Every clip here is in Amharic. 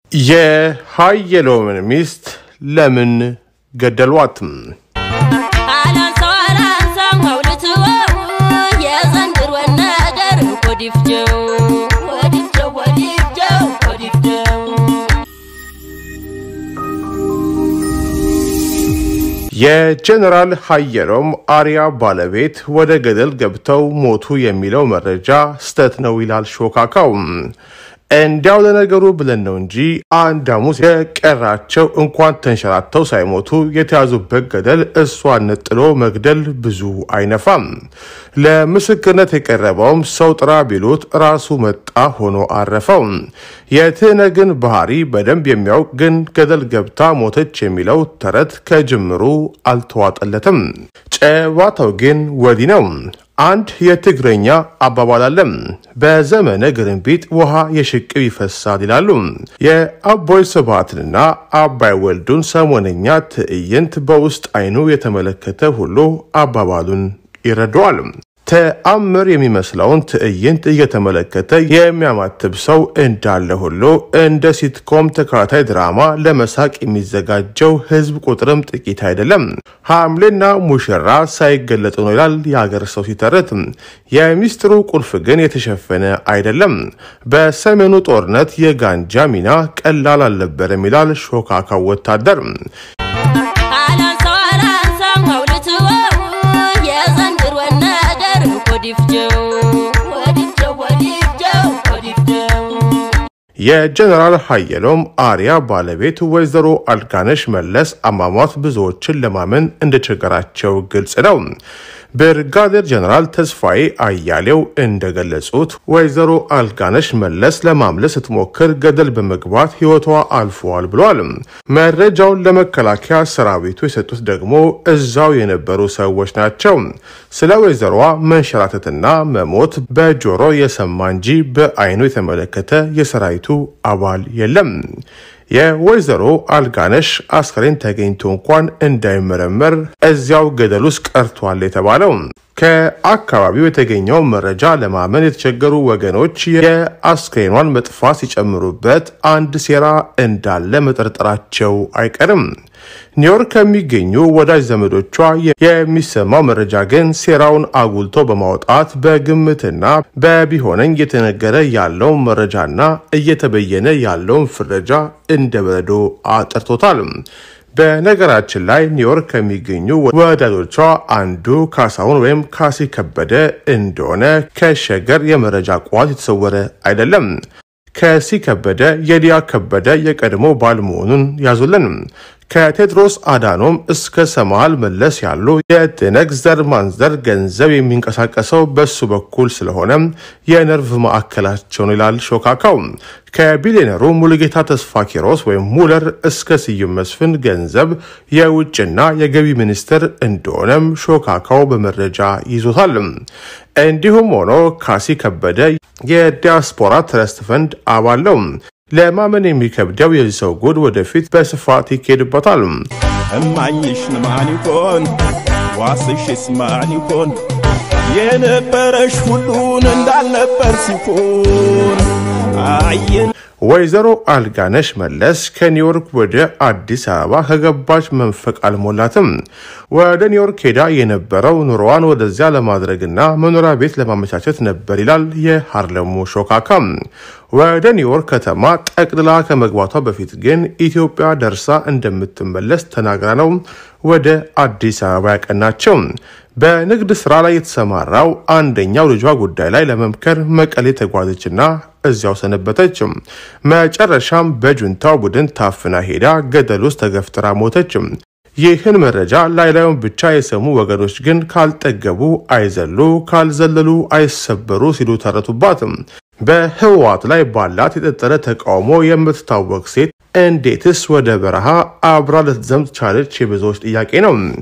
የሀየሎምን ሚስት ለምን ገደሏትም? አላንሳው አላንሳው መውልትወው የዘንድሮን ነገር ወዲፍጀው ወዲፍጀው ወዲፍጀው ወዲፍጀው የጀነራል ሀየሎም አርያ ባለቤት ወደ ገደል ገብተው ሞቱ የሚለው መረጃ ስተት ነው ይላል ሾካካው። እንዲያው ለነገሩ ብለን ነው እንጂ አንድ ሐሙስ የቀራቸው እንኳን ተንሸራተው ሳይሞቱ የተያዙበት ገደል እሷን ነጥሎ መግደል ብዙ አይነፋም። ለምስክርነት የቀረበውም ሰው ጥራ ቢሉት ራሱ መጣ ሆኖ አረፈው። የትህነግን ባህሪ በደንብ የሚያውቅ ግን ገደል ገብታ ሞተች የሚለው ተረት ከጅምሩ አልተዋጠለትም። ጨዋታው ግን ወዲህ ነው። አንድ የትግረኛ አባባል አለ። በዘመነ ግርንቢጥ ውሃ የሽቅብ ይፈሳል ይላሉ። የአቦይ ስብሃትንና አባይ ወልዱን ሰሞነኛ ትዕይንት በውስጥ አይኑ የተመለከተ ሁሉ አባባሉን ይረዳዋል። ተአምር የሚመስለውን ትዕይንት እየተመለከተ የሚያማትብ ሰው እንዳለ ሁሉ እንደ ሲትኮም ተከታታይ ድራማ ለመሳቅ የሚዘጋጀው ሕዝብ ቁጥርም ጥቂት አይደለም። ሐምሌና ሙሽራ ሳይገለጡ ነው ይላል የሀገር ሰው ሲተርት። የሚስጥሩ ቁልፍ ግን የተሸፈነ አይደለም። በሰሜኑ ጦርነት የጋንጃ ሚና ቀላል አልነበረም ይላል ሾካካው ወታደር። አላንሳው አላንሳው መውልትወው የዘንድሮን ነገር ወዲፍጀው ወዲፍጀው ወዲፍጀው ወዲፍጀው የጀነራል ሀየሎም አርያ ባለቤት ወይዘሮ አልጋነሽ መለስ አሟሟት ብዙዎችን ለማመን እንደቸገራቸው ግልጽ ነው። ብርጋዴር ጀነራል ተስፋዬ አያሌው እንደገለጹት ወይዘሮ አልጋነሽ መለስ ለማምለስ ስትሞክር ገደል በመግባት ሕይወቷ አልፏል ብለዋል። መረጃውን ለመከላከያ ሰራዊቱ የሰጡት ደግሞ እዛው የነበሩ ሰዎች ናቸው። ስለ ወይዘሮዋ መንሸራተትና መሞት በጆሮ የሰማ እንጂ በአይኑ የተመለከተ የሰራዊቱ አባል የለም። የወይዘሮ አልጋነሽ አስከሬን ተገኝቶ እንኳን እንዳይመረመር እዚያው ገደል ውስጥ ቀርቷል የተባለው ከአካባቢው የተገኘው መረጃ ለማመን የተቸገሩ ወገኖች የአስክሬኗን መጥፋት ሲጨምሩበት አንድ ሴራ እንዳለ መጠርጠራቸው አይቀርም። ኒውዮርክ ከሚገኙ ወዳጅ ዘመዶቿ የሚሰማው መረጃ ግን ሴራውን አጉልቶ በማውጣት በግምትና በቢሆነኝ እየተነገረ ያለው መረጃና እየተበየነ ያለውን ፍረጃ እንደ በረዶ አጠርቶታል። በነገራችን ላይ ኒውዮርክ ከሚገኙ ወዳጆቿ አንዱ ካሳሁን ወይም ካሲ ከበደ እንደሆነ ከሸገር የመረጃ ቋት የተሰወረ አይደለም። ከሲ ከበደ የሊያ ከበደ የቀድሞ ባል መሆኑን ያዙልን። ከቴድሮስ አዳኖም እስከ ሰማል መለስ ያሉ የትነግ ዘር ማንዘር ገንዘብ የሚንቀሳቀሰው በሱ በኩል ስለሆነ የነርቭ ማዕከላቸው ነው ይላል ሾካካው። ከቢሊዮነሩ ሙሉጌታ ተስፋ ኪሮስ ወይም ሙለር እስከ ስዩም መስፍን ገንዘብ የውጭና የገቢ ሚኒስትር እንደሆነም ሾካካው በመረጃ ይዞታል። እንዲሁም ሆኖ ካሲ ከበደ የዲያስፖራ ትረስት ፈንድ አባል ነው። ለማመን የሚከብደው የዚህ ሰው ጉድ ወደፊት በስፋት ይካሄድበታል። እማኝሽ ማን ይሆን ዋስሽስ ማን ይሆን የነበረሽ ሁሉን እንዳልነበር ሲሆን አየን ወይዘሮ አልጋነሽ መለስ ከኒውዮርክ ወደ አዲስ አበባ ከገባች መንፈቅ አልሞላትም። ወደ ኒውዮርክ ሄዳ የነበረው ኑሮዋን ወደዚያ ለማድረግና መኖሪያ ቤት ለማመቻቸት ነበር ይላል የሃርለሙ ሾካካ። ወደ ኒውዮርክ ከተማ ጠቅልላ ከመግባቷ በፊት ግን ኢትዮጵያ ደርሳ እንደምትመለስ ተናግራ ነው ወደ አዲስ አበባ ያቀናቸው። በንግድ ስራ ላይ የተሰማራው አንደኛው ልጇ ጉዳይ ላይ ለመምከር መቀሌ ተጓዘችና እዚያው ሰነበተች። መጨረሻም በጁንታው ቡድን ታፍና ሄዳ ገደል ውስጥ ተገፍትራ ሞተች። ይህን መረጃ ላይ ላዩን ብቻ የሰሙ ወገኖች ግን ካልጠገቡ አይዘሉ፣ ካልዘለሉ አይሰበሩ ሲሉ ተረቱባት። በህወሓት ላይ ባላት የጠጠረ ተቃውሞ የምትታወቅ ሴት እንዴትስ ወደ በረሃ አብራ ልትዘምት ቻለች? የብዙዎች ጥያቄ ነው።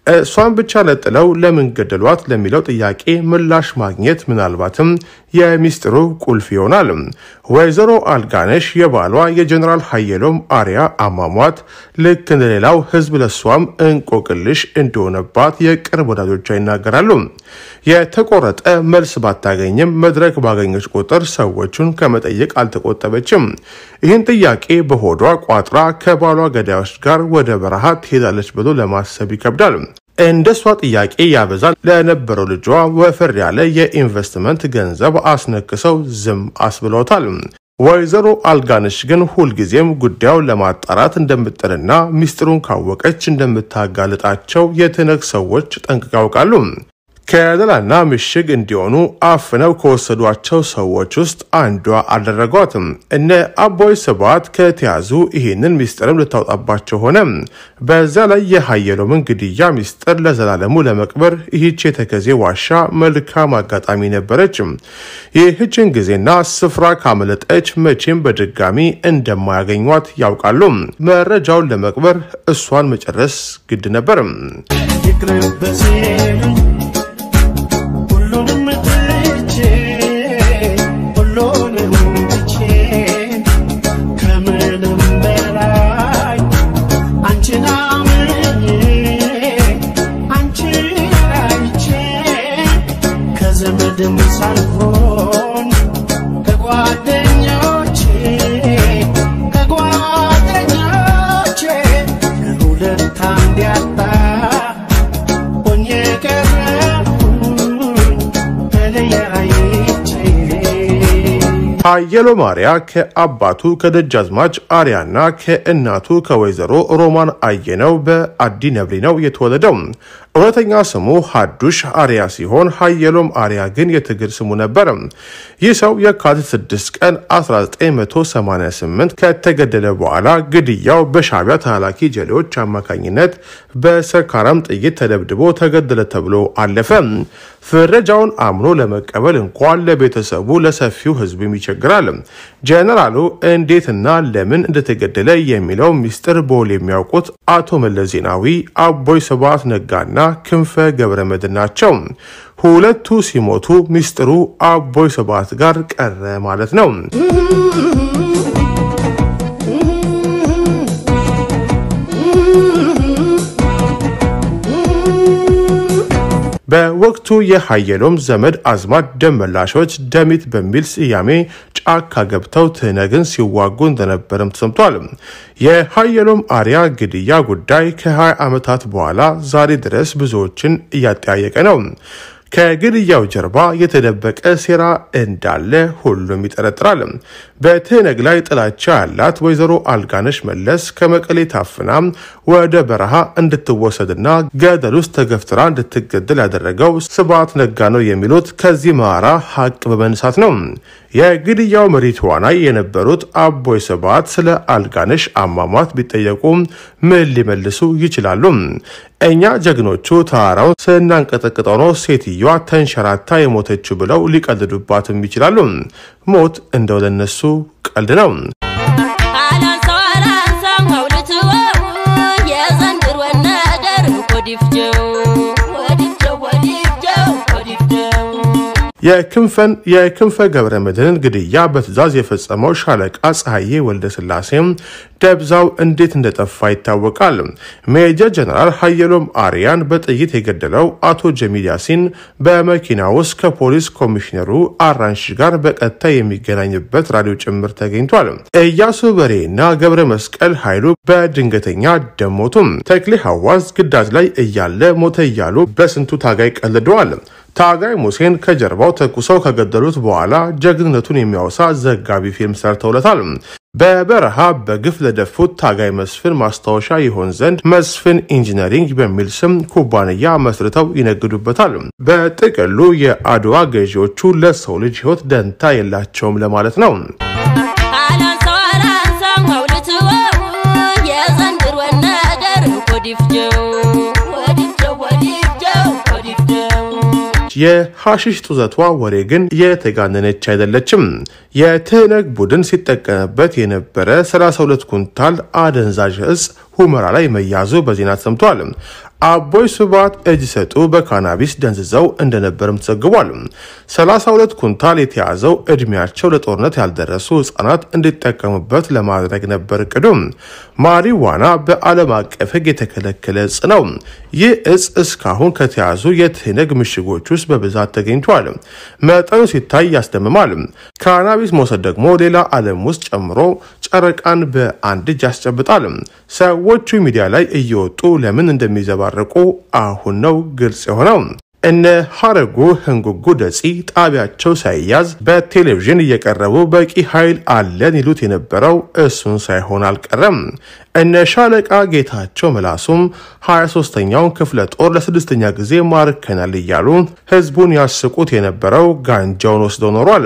እሷን ብቻ ነጥለው ለምን ገደሏት ለሚለው ጥያቄ ምላሽ ማግኘት ምናልባትም የሚስጥሩ ቁልፍ ይሆናል። ወይዘሮ አልጋነሽ የባሏ የጀኔራል ሀየሎም አሪያ አሟሟት ልክ እንደሌላው ህዝብ ለሷም እንቆቅልሽ እንደሆነባት የቅርብ ወዳጆቿ ይናገራሉ። የተቆረጠ መልስ ባታገኝም መድረክ ባገኘች ቁጥር ሰዎቹን ከመጠየቅ አልተቆጠበችም። ይህን ጥያቄ በሆዷ ቋጥራ ከባሏ ገዳዮች ጋር ወደ በረሃ ትሄዳለች ብሎ ለማሰብ ይከብዳል። እንደሷ ጥያቄ ያበዛል ለነበረው ልጇ ወፈር ያለ የኢንቨስትመንት ገንዘብ አስነክሰው ዝም አስብለውታል። ወይዘሮ አልጋነሽ ግን ሁልጊዜም ጉዳዩን ለማጣራት እንደምጥርና ሚስጥሩን ካወቀች እንደምታጋልጣቸው የትነግ ሰዎች ጠንቅቀው ያውቃሉ። ከለላና ምሽግ እንዲሆኑ አፍነው ከወሰዷቸው ሰዎች ውስጥ አንዷ አደረጓትም። እነ አቦይ ስብሃት ከተያዙ ይህንን ሚስጥርም ልታውጣባቸው ሆነ። በዛ ላይ የሀየሎምን ግድያ ሚስጥር ለዘላለሙ ለመቅበር ይህች የተከዜ ዋሻ መልካም አጋጣሚ ነበረች። ይህችን ጊዜና ስፍራ ካመለጠች መቼም በድጋሚ እንደማያገኟት ያውቃሉ። መረጃውን ለመቅበር እሷን መጨረስ ግድ ነበር። ሁሉንም ትቼ ሁሉንም ትቼ ከምንም በላይ አንቺን አምኜ አንቺን አይቼ ከዘመድም ሳልሆን ከጓደኞቼ ከጓደኞቼ ከሁለት አንድ ያጣ ሆኜ ቀረሁኝ ተለያይቼ ሀየሎ ማርያ ከአባቱ ከደጃዝማች አርያና ከእናቱ ከወይዘሮ ሮማን አየነው በአዲ ነብሪ ነው የተወለደው። እውነተኛ ስሙ ሀዱሽ አርያ ሲሆን ሀየሎም አርያ ግን የትግል ስሙ ነበር። ይህ ሰው የካቲት 6 ቀን 1988 ከተገደለ በኋላ ግድያው በሻዕቢያ ተላላኪ ጀሌዎች አማካኝነት በሰካራም ጥይት ተደብድቦ ተገደለ ተብሎ አለፈ። ፍረጃውን አምኖ ለመቀበል እንኳን ለቤተሰቡ ለሰፊው ሕዝብም ይቸግራል። ጀነራሉ እንዴትና ለምን እንደተገደለ የሚለው ሚስጥር በውል የሚያውቁት አቶ መለስ ዜናዊ፣ አቦይ ስብሃት ነጋና ክንፈ ገብረመድህን ናቸው። ሁለቱ ሲሞቱ ሚስጥሩ አቦይ ስብሃት ጋር ቀረ ማለት ነው። በወቅቱ የሀየሎም ዘመድ አዝማድ ደመላሾች ደሚት በሚል ስያሜ ጫካ ገብተው ትህነግን ሲዋጉ እንደነበርም ተሰምቷል። የሀየሎም አርያ ግድያ ጉዳይ ከ20 ዓመታት በኋላ ዛሬ ድረስ ብዙዎችን እያጠያየቀ ነው። ከግድያው ጀርባ የተደበቀ ሴራ እንዳለ ሁሉም ይጠረጥራል። በትህነግ ላይ ጥላቻ ያላት ወይዘሮ አልጋነሽ መለስ ከመቀሌ ታፍና ወደ በረሃ እንድትወሰድና ገደል ውስጥ ተገፍትራ እንድትገደል ያደረገው ስብሃት ነጋ ነው የሚሉት ከዚህ ማራ ሀቅ በመነሳት ነው። የግድያው መሪ ተዋናይ የነበሩት አቦይ ስብሃት ስለ አልጋነሽ አሟሟት ቢጠየቁ ምን ሊመልሱ ይችላሉ? እኛ ጀግኖቹ ተራራውን ስናንቀጠቅጠው ነው ሴትዮዋ ተንሸራታ የሞተችው ብለው ሊቀልዱባትም ይችላሉ። ሞት እንደው ለነሱ ቀልድ ነው። አላንሳው አላንሳው መውልትወው የዘንድሮ ነገር ኮዲፍጀው ወዲፍጀው ወዲፍጀው ወዲፍጀው የክንፈን የክንፈ ገብረ መድህንን ግድያ በትዕዛዝ የፈጸመው ሻለቃ ፀሐዬ ወልደ ስላሴም ደብዛው እንዴት እንደጠፋ ይታወቃል። ሜጀር ጀነራል ሀየሎም አርያን በጥይት የገደለው አቶ ጀሚል ያሲን በመኪና ውስጥ ከፖሊስ ኮሚሽነሩ አራንሽ ጋር በቀጥታ የሚገናኝበት ራዲዮ ጭምር ተገኝቷል። እያሱ በሬ እና ገብረ መስቀል ኃይሉ በድንገተኛ ደሞቱም ተክሌ ሐዋዝ ግዳጅ ላይ እያለ ሞተ እያሉ በስንቱ ታጋይ ቀልደዋል። ታጋይ ሙሴን ከጀርባው ተኩሰው ከገደሉት በኋላ ጀግንነቱን የሚያወሳ ዘጋቢ ፊልም ሰርተውለታል። በበረሃ በግፍ ለደፉት ታጋይ መስፍን ማስታወሻ ይሆን ዘንድ መስፍን ኢንጂነሪንግ በሚል ስም ኩባንያ መስርተው ይነግዱበታል። በጥቅሉ የአድዋ ገዢዎቹ ለሰው ልጅ ሕይወት ደንታ የላቸውም ለማለት ነው። አላንሳው አላንሳው መውልትወው የዘንድሮ ነገር ኮዲፍጀው ወዲፍጀው ወዲፍጀው ወዲፍጀው የሐሺሽ ጡዘቷ ወሬ ግን የተጋነነች አይደለችም። የትህነግ ቡድን ሲጠቀምበት የነበረ 32 ኩንታል አደንዛዥ እጽ ሁመራ ላይ መያዙ በዜና ተሰምቷል። አቦይ ስብሃት እጅ ሰጡ በካናቢስ ደንዝዘው እንደነበርም ተዘግቧል። 32 ኩንታል የተያዘው እድሜያቸው ለጦርነት ያልደረሱ ህጻናት እንዲጠቀሙበት ለማድረግ ነበር እቅዱ። ማሪዋና በዓለም አቀፍ ህግ የተከለከለ እጽ ነው። ይህ እጽ እስካሁን ከተያዙ የትህነግ ምሽጎች ውስጥ በብዛት ተገኝቷል። መጠኑ ሲታይ ያስደምማል። ካናቢስ መውሰድ ደግሞ ሌላ ዓለም ውስጥ ጨምሮ ጨረቃን በአንድ እጅ ያስጨብጣል። ሰዎቹ ሚዲያ ላይ እየወጡ ለምን እንደሚዘባረቁ አሁን ነው ግልጽ የሆነው። እነ ሀረጉ ህንጉጉ ደጺ ጣቢያቸው ሳይያዝ በቴሌቪዥን እየቀረቡ በቂ ኃይል አለን ይሉት የነበረው እሱን ሳይሆን አልቀረም። እነ ሻለቃ ጌታቸው መላሱም 23ኛውን ክፍለ ጦር ለስድስተኛ ጊዜ ማርከናል እያሉ ህዝቡን ያስቁት የነበረው ጋንጃውን ወስደው ኖሯል።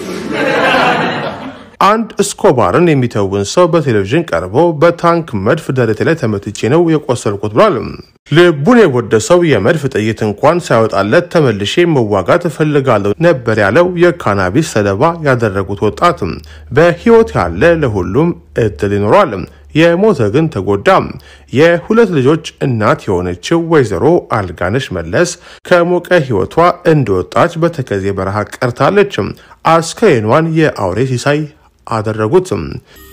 አንድ እስኮባርን የሚተውን ሰው በቴሌቪዥን ቀርቦ በታንክ መድፍ ደረቴ ላይ ተመትቼ ነው የቆሰልኩት ብሏል። ልቡን የወደሰው የመድፍ ጥይት እንኳን ሳይወጣለት ተመልሼ መዋጋት እፈልጋለሁ ነበር ያለው የካናቢስ ሰለባ ያደረጉት ወጣት። በህይወት ያለ ለሁሉም እድል ይኖሯል። የሞተ ግን ተጎዳ። የሁለት ልጆች እናት የሆነችው ወይዘሮ አልጋነሽ መለስ ከሞቀ ህይወቷ እንደወጣች በተከዜ በረሃ ቀርታለች። አስከሬኗን የአውሬ ሲሳይ አደረጉት።